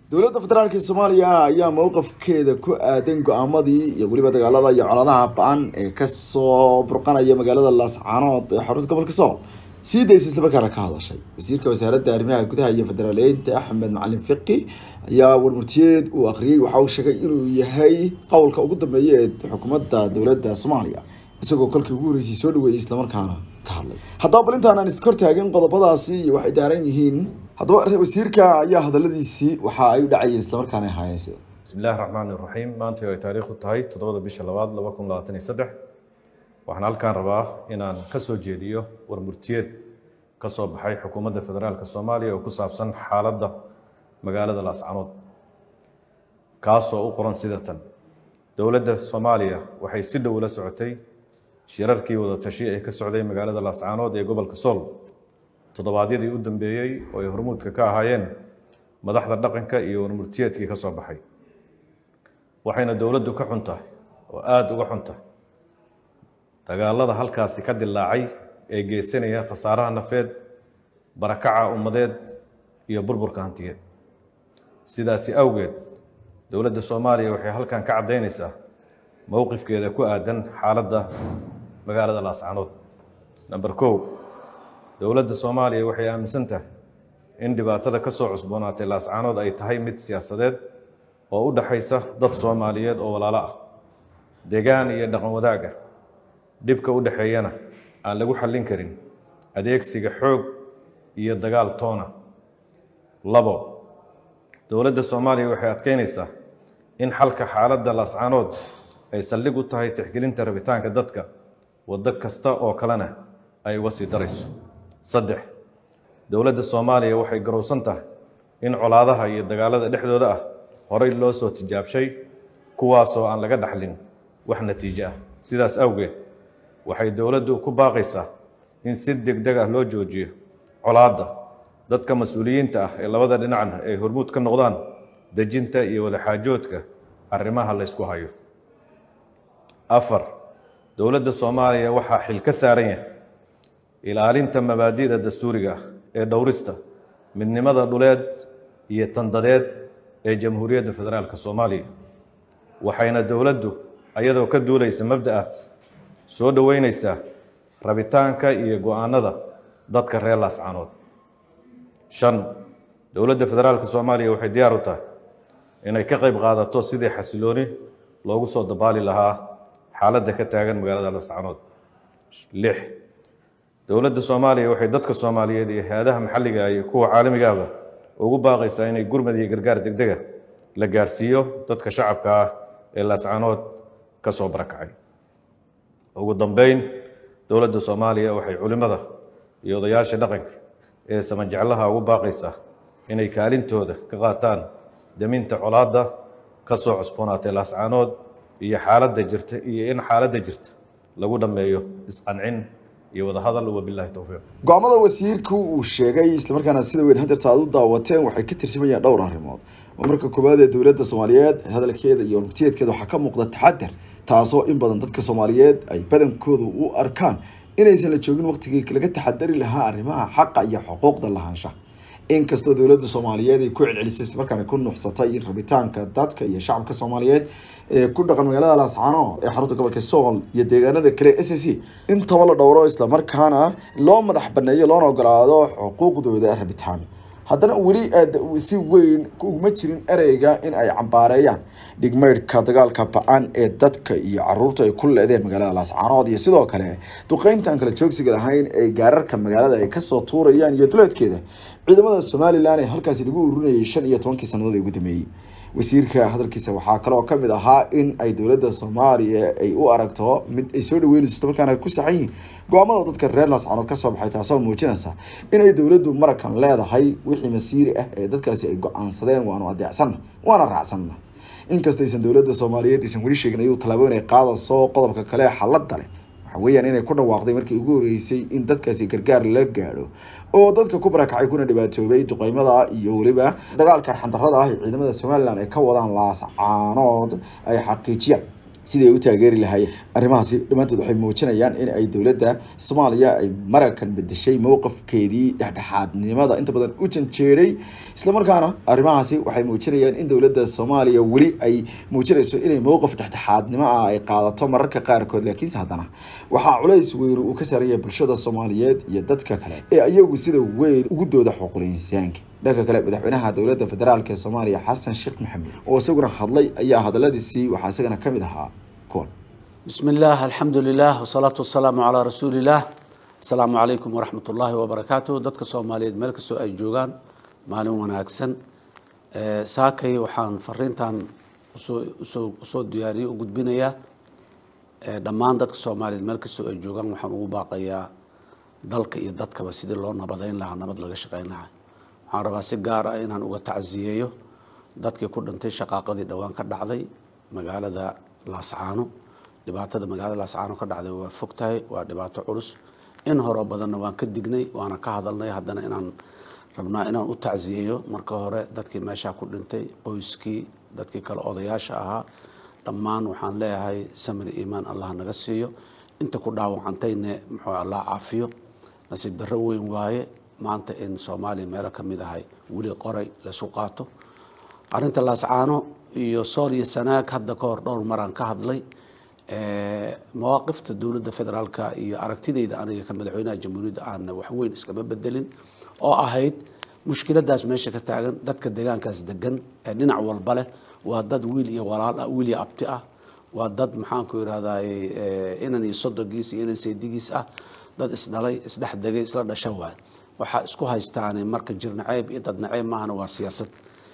dowladda federaalk soomaaliya ayaa mowqafkeeda ku aadan go-aamadii iyo weliba dagaalada iyo coladaha ba-an ee kasoo burqanaya magaalada laascaanood ee xarunta gobolka sool sii daysa islamarkaana ka hadashay wasiirka wasaaradda arrimaha gudaha iyo federaaleynta axmed macalin fiqi ayaa warmurtiyeed uu akhriyey waxa uu sheegay inuu yahay qowlka ugu dambeeya ee xukuumadda dowladda soomaaliya isagoo kolkii ugu horreysay soo dhaweeyey islamarkaana ka hadlay haddaba bal intaan aan iskor taagin qodobadaasi iyo waxay daaran yihiin haddaba wasiirka ayaa hadaladiisii waxa ay u dhacayeen islamarkaana ahaayeen sida bismi illaahi raxmaani raxiim maanta ay taariikhdu tahay toddobada bisha labaad laba kun labaatan iyo saddex waxaan halkaan rabaa inaan ka soo jeediyo warmurtiyeed ka soo baxay xukuumadda federaalka soomaaliya oo ku saabsan xaaladda magaalada laascanood kaasoo u qoran sida tan dowladda soomaaliya waxay si dhow la socotay shirarkii wada tashi ee ka socday magaalada laascaanood ee gobolka sool toddobaadyadii u dambeeyey oo ay hormuudka ka ahaayeen madaxda dhaqanka iyo warmurtiyeedkii ka soo baxay waxayna dowladdu ka xun tahay oo aada uga xun tahay dagaalada halkaasi ka dilaacay ee geysanaya khasaaraha nafeed barakaca ummadeed iyo burburka hantiyeed sidaasi awgeed dowladda soomaaliya waxay halkan ka caddaynaysaa mowqifkeeda ku aadan xaaladda magaalada laascanood number kow dowladda soomaaliya waxay aaminsan tahay in dhibaatada ka soo cusboonaatay laascanood ay tahay mid siyaasadeed oo u dhaxaysa dad soomaaliyeed oo walaalo ah degaan iyo dhaqan wadaag ah dhibka u dhexeeyana aan lagu xallin karin adeegsiga xoog iyo dagaal toona labo dowladda soomaaliya waxay adkeynaysaa in xalka xaaladda laascanood ay saldhig u tahay tixgelinta rabitaanka dadka waddo kasta oo kalena ay uga sii darayso saddex dowladda soomaaliya waxay garowsan tahay in colaadaha iyo dagaalada dhexdooda ah horey loo soo tijaabshay kuwaasoo aan laga dhaxlin wax natiijo ah sidaas awgeed waxay dowladdu ku baaqaysaa in si degdeg ah loo joojiyo colaadda dadka mas-uuliyiinta ah ee labada dhinacna ay hormuud ka noqdaan dejinta iyo wadaxaajoodka arrimaha la ysku hayo afar dowladda soomaaliya waxaa xil ka saaran yahay ilaalinta mabaadi'da dastuuriga ah ee dhowrista midnimada dhuleed iyo tandadeed ee jamhuuriyadda federaalka soomaaliya waxayna dowladdu ayadoo ka duulaysa mabda'aad soo dhoweynaysaa rabitaanka iyo go-aanada dadka reer laascanood shan dowladda federaalka soomaaliya waxay diyaar u tahay inay ka qayb qaadato sidii xasilooni loogu soo dabaali lahaa xaaladda ka taagan magaalada laascanood lix dowladda soomaaliya waxay dadka soomaaliyeed iyo hay-adaha maxalliga iyo kuwa caalamigaaba ugu baaqaysaa inay gurmad iyo gargaar degdega la gaarsiiyo dadka shacabka ah ee laascanood ka soo barakacay ugu dambeyn dowladda soomaaliya waxay culimmada iyo odayaasha dhaqanka ee samajeclaha ugu baaqaysaa inay kaalintooda ka qaataan daminta colaadda ka soo cusboonaatay laascanood iyo xaaladda jirta iyo in xaaladda jirta lagu dhammeeyo isqancin iyo wadahadal wabilaahi towfiiq go-aamada wasiirku uu sheegay islamarkaana sida weyn hadeerta aad u daawateen waxay ka tirsamayaan dhowr arrimood oo marka koowaad ee dowladda soomaaliyeed hadalkeeda iyo warmurtiyeedkeeda waxaa ka muuqda taxadar taasoo in badan dadka soomaaliyeed ay badankoodu u arkaan inaysan la joogin waqtigii laga taxadari lahaa arrimaha xaqa iyo xuquuqda lahaanshaha inkastoo dowladda soomaaliyeed ay ku celcelisay islamarkaana ku nuuxsatay in rabitaanka dadka iyo shacabka soomaaliyeed ee ku dhaqan magaalada laascano ee xarunta gobolka sool iyo deegaanada kale s c intaba la dhowro islamarkaana loo madax baneeyo loona ogolaado xuquuqdooda rabitaan haddana weli si weyn uguma jirin ereyga in ay cambaareeyaan dhigmeydhka dagaalka ba-an ee dadka iyo caruurta ay ku leedeen magaalada laascaanood iyo sidoo kale duqeyntaan kala joogsiga lahayn ee gaararka magaalada ay kasoo tuurayaan iyo duleedkeeda ciidamada somalilan ee halkaasi lagu ururinayay shan iyo tobankii sannadood ugu dambeeyey wasiirka hadalkiisa waxaa kaloo kamid ahaa in ay dowladda soomaaliya ay u aragto mid ay soo dhaweynayso islamarkaana ku saxan yihiin go-aamada dadka reer laascanood kasoo baxay taasoo muujinaysa inay dowladdu marakan leedahay wixii masiiri ah ee dadkaasi ay go-aansadeen waanu adeecsanna waana raacsanna inkastaysan dowladda soomaaliyeed aysan weli sheegin ayuu tallaabo inay qaadayso qodobka kale xaladda leh waxa weeyaan inay ku dhawaaqday markii ugu horreysay in dadkaasi gargaar la gaadho oo dadka ku barakacay kuna dhibaatoobay duqeymada iyo weliba dagaalka arxandarrada ah ee ciidamada somalilan ay ka wadaan laascaanood ay xaqiijiyaan sidii ay u taageeri lahaayeen arrimahaasi dhammaantood waxay muujinayaan in ay dowladda soomaaliya ay mararkan bedeshay mowqifkeedii dhexdhexaadnimada inta badan u janjeeray islamarkaana arrimahaasi waxay muujinayaan in dowladda soomaaliya weli ay muujinayso inay mowqif dhexdhexaadnimo ah ay qaadato mararka qaarkood laakiinse haddana waxaa culays weyn uu ka saaran yahay bulshada soomaaliyeed iyo dadka kale ee iyagu sida weyn ugu dooda xuquuqul insaanka dhanka kale madaxweynaha dowladda federaalk ee soomaaliya xasan sheekh maxamed oo isaguna hadlay ayaa hadaladiisii waxaa isagana ka mid ahaa kuwan بسم الله الحمد لله والصلاة والسلام على رسول الله السلام عليكم ورحمة الله وبركاته dadka Soomaaliyeed meel kastoo ay joogaan maalin wanaagsan ee saakay waxaan fariintan usoo usoo usoo diyaariyay u gudbinayaa ee dhammaan dadka Soomaaliyeed meel kastoo ay joogaan waxaan ugu baaqayaa dalka iyo dadkaba sidii loo nabadeyn lahaa nabad laga shaqeyn lahaa waxaan rabaa si gaar ah inaan uga tacsiyeeyo dadkii ku dhintay shaqaaqadii dhowaan ka dhacday magaalada Laascaano dhibaatada magaalada laascaano ka dhacday waa fog tahay waa dhibaato culus in hore badanna waan ka dignay waana ka hadalnay haddana inaan rabnaa inaan u tacsiyeeyo marka hore dadkii meeshaa ku dhintay qoyskii dadkii kale odayaasha ahaa dhammaan waxaan leeyahay samir iimaan allah naga siiyo inta ku dhaawacantayne muxuu allah caafiyo nasiib darro weyn waaye maanta in soomaaliya meelo ka mid ahay weli qoray laysu qaato arrinta laascaano iyo sool iyo sanaag hadda ka hor dhowr maraan ka hadlay mawaaqifta dowladda federaalka iyo aragtidayda aniga ka madaxweynaha jamhuuriyadda aana wax weyn iskama bedelin oo ahayd mushkiladaas meesha ka taagan dadka deegaankaas degan ee dhinac walba leh waa dad wiil iyo walaal ah wiil iyo abti ah waa dad maxaanku irahdaa inan iyo sodogiis iyo inan saydigiis ah dad isdhalay isdhex degay isla dhasha waay waxaa isku haystaani marka jir naceeb iyo dad naceeb maahana waa siyaasad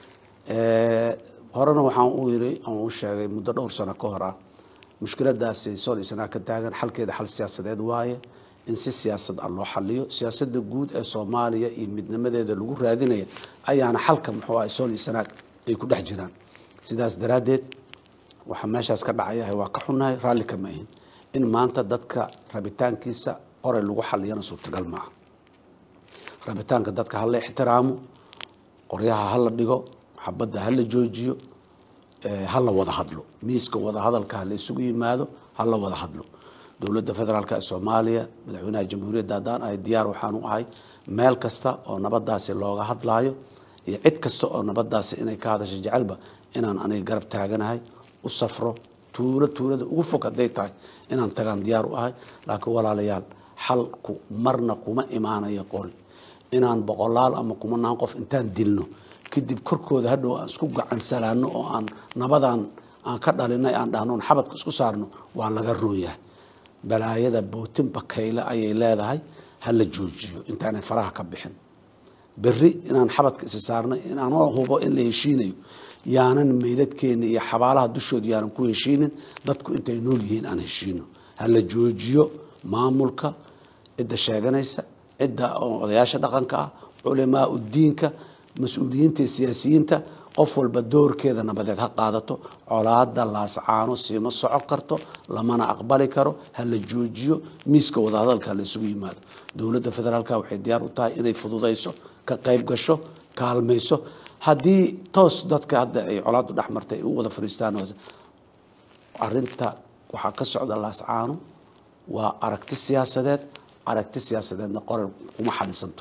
horena waxaan u yiri aan u sheegay muddo dhowr sano ka hor ah mushkiladaasi sool iyo sanaa ka taagan xalkeeda xal siyaasadeed waaye in si siyaasad ah loo xaliyo siyaasadda guud ee soomaaliya iyo midnimadeeda lagu raadinaya ayaana xalka muxuu ah sool iyo sanaag ay ku dhex jiraan sidaas daraaddeed waxaa meeshaas ka dhacayahay waa ka xunnahay raalli kama ahin in maanta dadka rabitaankiisa qoray lagu xaliyana suurtagal maaha rabitaanka dadka hala ixtiraamo qoryaha hala dhigo xabadda hala joojiyo hala wada hadlo miiska wada hadalka hala isugu yimaado hala wada hadlo dowladda federaalk ee soomaaliya madaxweynaha jamhuuriyadda haddaan ahay diyaar waxaan u ahay meel kasta oo nabadaasi looga hadlaayo iyo cid kasta oo nabadaasi inay ka hadasho jecelba inaan aniga garab taaganahay u safro tuulo tuulada ugu fog hadday tahay inaan tagaan diyaar u ahay laakiin walaalayaal xalku marna kuma imaanayo qori inaan boqolaal ama kumanaan qof intaan dilno kadib korkooda hadhow aan isku gacansalaano oo aan nabadan aan ka dhalinay aan dhahno xabadka isku saarno waa laga rooyahay balaayada bootin bakayle ayay leedahay ha la joojiyo intaanay faraha ka bixin berri inaan xabadka isi saarnay inaanoo hubo in la heshiinayo yaanan meydadkeena iyo xabaalaha dushooda yaanan ku heshiinin dadku intay nool yihiin aan heshiino ha la joojiyo maamulka cidda sheeganaysa cidda odayaasha dhaqanka ah culamaa udiinka mas-uuliyiinta iyo siyaasiyiinta qof walba doorkeeda nabadeed ha qaadato colaada laascaano siima soco karto lamana aqbali karo ha la joojiyo miiska wadahadalka la isugu yimaado dowladda federaalk waxay diyaar u tahay inay fududayso ka qayb gasho kaalmayso haddii toos dadka hadda ay colaadu dhex martay ay u wada fariistaan arinta waxaa ka socda laascaano waa aragti siyaasadeed aragti siyaasadeedna qoray kuma xalisanto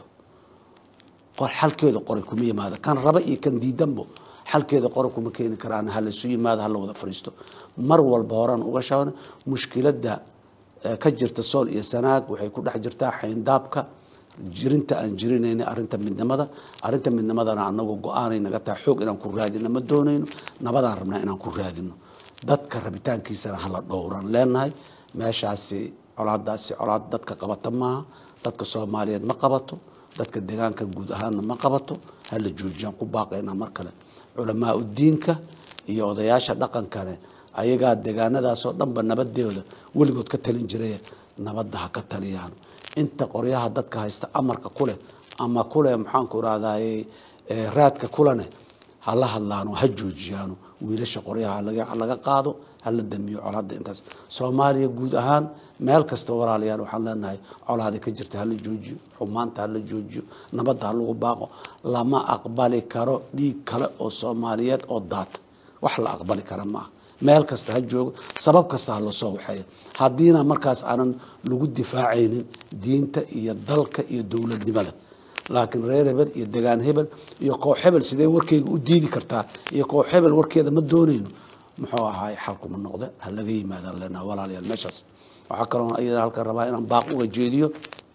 xalkeeda qoray kuma yimaado kan raba iyo kan diidanbo xalkeeda qoray kuma keeni karaan ha laysu yimaado hala wada fariisto mar walba horaan uga shaban mushkiladda ka jirta sool iyo sanaag waxay ku dhex jirtaa xayndaabka jirinta aan jirinayna arinta midnimada arinta midnimadana anagu go-aanay naga tahay xoog inaan ku raadino ma doonayno nabadaan rabnaa inaan ku raadino dadka rabitaankiisana hala dhowran leenahay meeshaasi colaadaasi colaad dadka qabata maaha dadka soomaaliyeed ma qabato dadka deegaanka guud ahaanna ma qabato hala joojiyaan ku baaqaynaa mar kale culamaa udiinka iyo odayaasha dhaqankane ayagaa deegaanadaasoo dhanba nabadeeda weligood ka talin jiray nabadda ha ka taliyaan inta qoryaha dadka haysta amarka kuleh ama kuleh maxaanku irahdaye raadka kulene hala hadlaano ha joojiyaano wiilasha qoryaha laga qaado hala damiyo colaada intaas soomaaliya guud ahaan meel kasta walaalayaal waxaan leenahay colaada ka jirta hala joojiyo xumaanta hala joojiyo nabadda ha lagu baaqo lama aqbali karo dhiig kale oo soomaaliyeed oo daata wax la aqbali kara maaha meel kasta ha joogo sabab kasta ha loo soo waxeeyo haddiina markaas aanan lagu difaacaynin diinta iyo dalka iyo dowladnimada laakiin reer hebel iyo degaan hebel iyo koox hebel sidee warkeyga u diidi kartaa iyo koox hebel warkeeda ma doonayno muxuu ahaay xalkuma noqde ha laga yimaadaan leenaha walaalayaal meeshaas waxaa kaloo iyada halkan rabaa inaan baaq uga jeediyo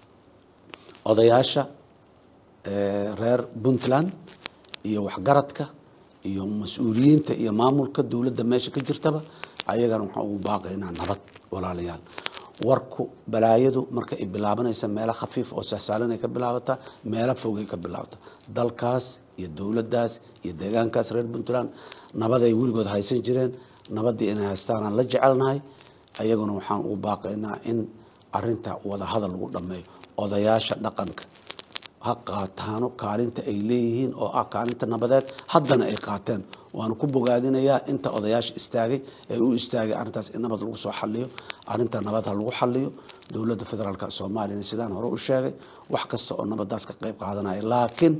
odayaasha reer puntland iyo waxgaradka iyo mas-uuliyiinta iyo maamulka dowladda meesha ka jirtaba ayagana waxaan ugu baaqaynaa nabad walaalayaal warku balaayadu marka ay bilaabanaysa meelo khafiif oo sahsaalanay ka bilaabataa meelo fogay ka bilaabata dalkaas iyo dowladdaas iyo deegaankaas reer puntland nabaday weligood haysan jireen nabaddii inay haystaanaan la jecelnahay ayaguna waxaan ugu baaqaynaa in arinta wadahadal lagu dhammeeyo odayaasha dhaqanka ha qaataano kaalinta ay leeyihiin oo ah kaalinta nabadeed haddana ay qaateen waanu ku bogaadinayaa inta odayaasha istaagay ee u istaagay arrintaas in nabad lagu soo xaliyo arrinta nabad ha lagu xaliyo dowladda federaalk soomaaliyana sidaan hore u sheegay wax kasta oo nabadaas ka qayb qaadanaya laakiin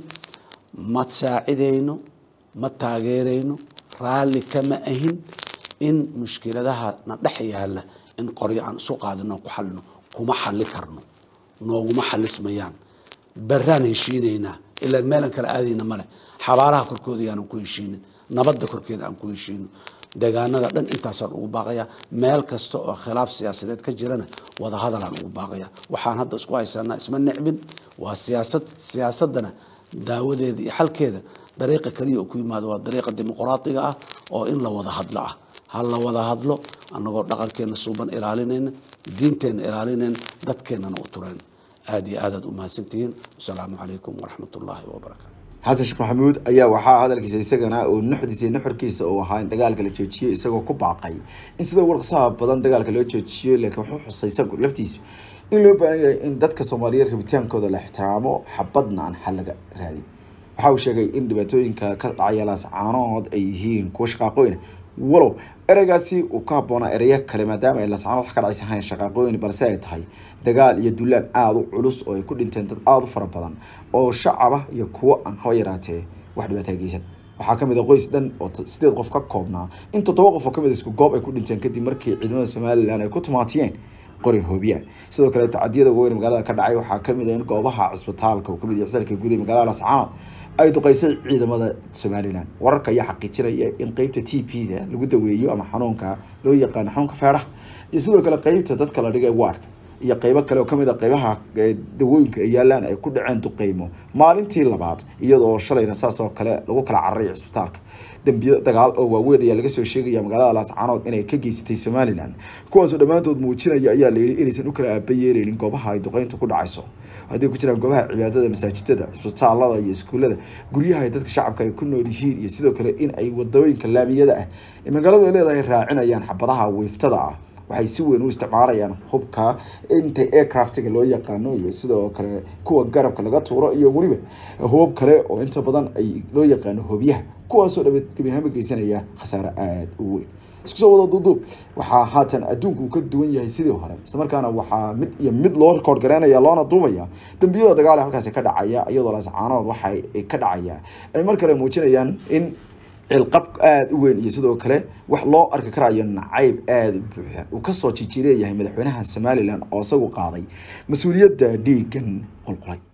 ma saacidayno ma taageerayno raalli kama ahin in mushkiladaha na dhex yaala in qoryo aan isu qaadino ku xalino kuma xali karno nooguma xalismayaan baraan heshiinaynaa ilaa meelan kala aadayna male xabaalaha korkooda yaanan ku heshiinin nabadda korkeeda aan ku heshiino deegaanada dhan intaasaan ugu baaqaya meel kasta oo khilaaf siyaasadeed ka jirana wadahadalaan ugu baaqaya waxaan hadda isku haysanaa isma necbin waa siyaasad siyaasadana daawadeeda iyo xalkeeda dariiqa keliya oo ku yimaado waa dariiqa dimuqraadiga ah oo in la wada hadlo ah ha la wada hadlo annagoo dhaqankeena suuban ilaalinayna diinteenna ilaalinayna dadkeennana u turayn aada iyo aadaad u mahadsantihiin wasalaamu calaykum waraxmat ullaahi wabarakaatu xasan sheekh maxamuud ayaa waxaa hadalkiisa isagana uu nuxdiisa nuxurkiisa uu ahaa in dagaalka la joojiyo isagoo ku baaqay in sida warqsaha badan dagaalka loo joojiyo laakiin wuxuu xusay isagu laftiisu in loo baahan yahay in dadka soomaaliyeed rabitaankooda la ixtiraamo xabadna aan xal laga raadin waxa uu sheegay in dhibaatooyinka ka dhacaya laascaanood ay yihiin kuwa shaqaaqooyina walow ereygaasi uu ka habboonaa ereyo kale maadaama ay laascaanood wax ka dhacaysa hayn shaqaaqooyin balse ay tahay dagaal iyo dulaan aada u culus oo ay ku dhinteen dad aada u fara badan oo shacaba iyo kuwo aan haba yaraatee wax dhibaataa geysan waxaa kamid a qoys dhan oo sideed qof ka koobnaa in toddoba qof oo kamid isku goob ay ku dhinteen kadib markii ciidamada somalilan ay ku tumaatiyeen qori hoobiya sidoo kale tacadiyada weyn magaalada ka dhacay waxaa kamid a in goobaha cisbitaalka uu kamid yahay cisbitaalka guud ee magaalada lascaanood ay duqeysay ciidamada somalilan wararka ayaa xaqiijinaya in qeybta t p da lagu daweeyo ama xanuunka loo yaqaano xanuunka feedhaha iyo sidoo kale qeybta dadka la dhigay waardka iyo qeybo kale oo kamid a qeybaha dawooyinka ay yaalaan ay ku dhaceen duqeymo maalintii labaad iyadoo shalayna saas oo kale lagu kala cararay cisbitaalka dambiyo dagaal oo waaweyn ayaa laga soo sheegaya magaalada laascaanood inay ka geysatay somalilan kuwaasoo dhammaantood muujinaya ayaa layidhi inaysan u kala aaba yeeleynin goobaha ay duqeyntu ku dhacayso hadday ku jiraan goobaha cibaadada masaajidada cisbitaalada iyo iskuullada guryaha ay dadka shacabka ay ku nool yihiin iyo sidoo kale in ay wadooyinka laamiyada ah ee magaaladu ay leedahay raacinayaan xabadaha wiiftada ah waxay si weyn u isticmaalayaan hubka inta aircraftiga loo yaqaano iyo sidoo kale kuwa garabka laga tuuro iyo weliba hubab kale oo inta badan ay loo yaqaano hobyaha kuwaasoo dhabegebiahama geysanaya khasaare aada u weyn isku soo wada duuduub waxaa haatan adduunku uu ka duwan yahay sidii hore islamarkaana waxaa mid iyo mid loo rekoord garaynaya loona duubaya dambiyada dagaale halkaasi ka dhacaya iyadoo laascaanood waxa ka dhacaya ay mar kale muujinayaan in cilqab aada u weyn iyo sidoo kale wax loo arki karayo nacayb aada u buuxa uu kasoo jijiileeyahay madaxweynaha somalilan oo isagu qaaday mas-uuliyadda dhiigan qulqulay